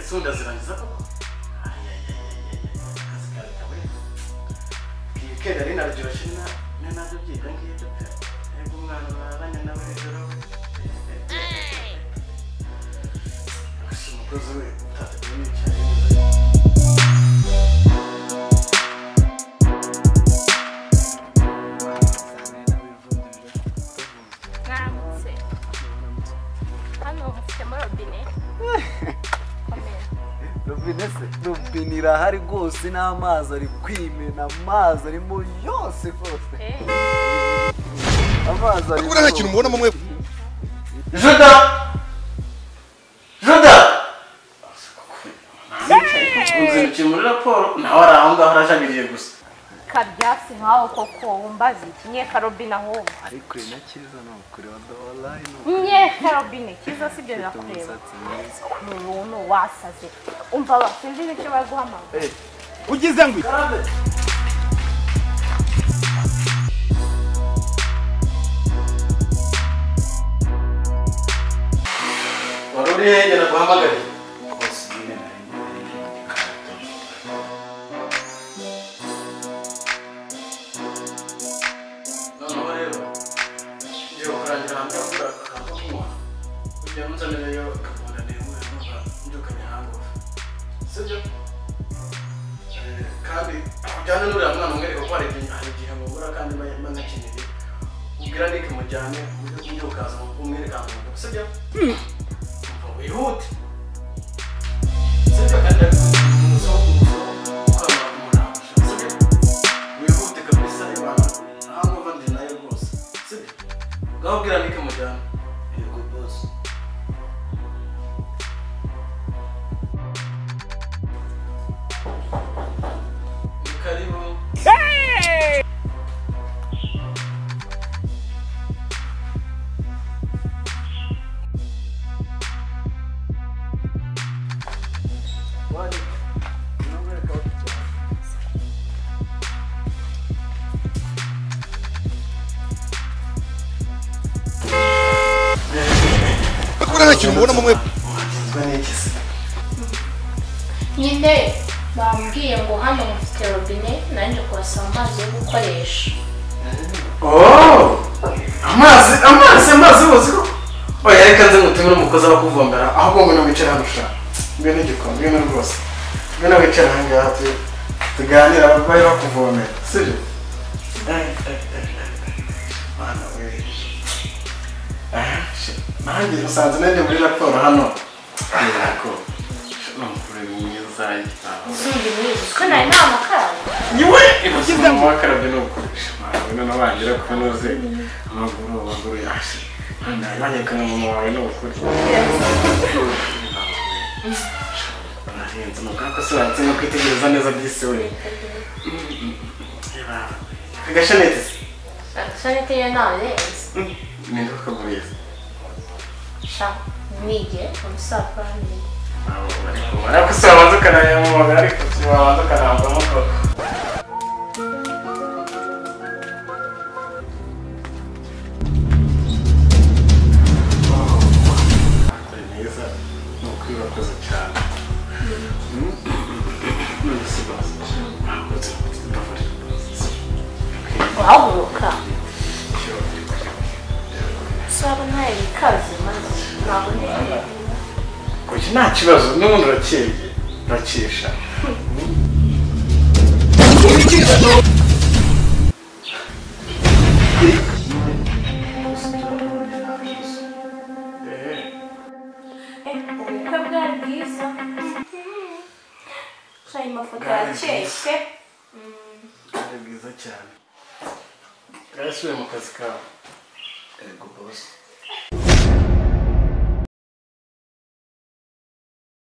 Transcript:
so ndazirangiza koko akazi kawe kawe iyi kenda rero naryoshye na na nabyo byiga ngibyo pe ariko umwana barabanye nawe hejuru gusa umukozi we utateguye n'icyari mwaramutse hano mufitemo robine komera robine se robine irahari rwose n'amazi ari kwimena amazi arimo yose rwose Eh, amazi ari buriya nta kintu mubonamo mwe Juda! Juda! Uzindukiye muri raporo nawe ari aho ngaho arajagiriye gusa kabyasi nkawe koko wumbaza iki nyeka robine ahubwo ariko na cyiza ni ukureba dawalayi ni nyeka robine cyiza si byo ufite birakureba umusatsi mwiza ni ubuntu wasaze umva ba sinzi n'icyo bari guhamagara ugize ngo iki? wari uri hehe naguhamagariye noneho rero ngiye kurangira hanze kugura akantu ko kunywa kugira ngo nzanireyo akakunda ndemure numva mbyukanye hangofu sibyo Eh, kandi kujyana n'uriya mwana umwereka ko hari igihe hari igihe mubura kandi mba mba nyakeneye ubwira nike mujyane ku buryo bw'ibyo ukaza umwereka ngo sibyo Umva wihute sibyo kandi umusoro w'umusoro ukaba umurambo sibyo wihute kabisa ibana nta nkuba ndi nayo rwose sibyo ngaho ubwira nike mujyane yego bose ni karibu buriya nta kintu mubonamo mwe wagenzwa n'iki se nyine bambwiye ngo hano mufite robine nanjye kubasaba amazi yo gukoresha Oh! amazi amazi amazi ubuzi ko oya reka nze ngutumire umukozi abakuvombera ahubwo ngwino wicare hano sha ngwino igikoni ngwino rwose ngwino wicare aha ngaha tu- tuganire abarwayi bakuvomera sibyo Ay, ay, ay, ay, ay. Mwana we. Aha, shi. nanjye musanze nanjye muri raporo hano yego ni umugore mwiza yitaweho izindi n'izi ko nari nta makararo niwe ibukiza ngo wakarabye ni ukoresha nawe none wagira ko unoze amaguru amaguru yaje nanyereka mu mama wawe ni ukuri nahenze nuko ako siratse no kwitegereza neza by'isi we agashanete agashanete yo ntawe renze ninde wakaguriye sha nige umusapuro nige ariko si wabanza ukanayamubona ariko si wabanza ukanambamo ko Ni mwiza, ni ukwibakoze cyane. Ni igisigazo. Ntabwo nzi, ndavurira. uhaguruka Cyo, usaba ntayo bikaze maze ntabwo ndi Oya, nta kibazo n'ubundi urakeye urakesha ubukwe bwa bwiza hari amafoto Bwari yakeye bwiza. pe ari bwiza cyane bwasubiye mu kazi kawe yego bose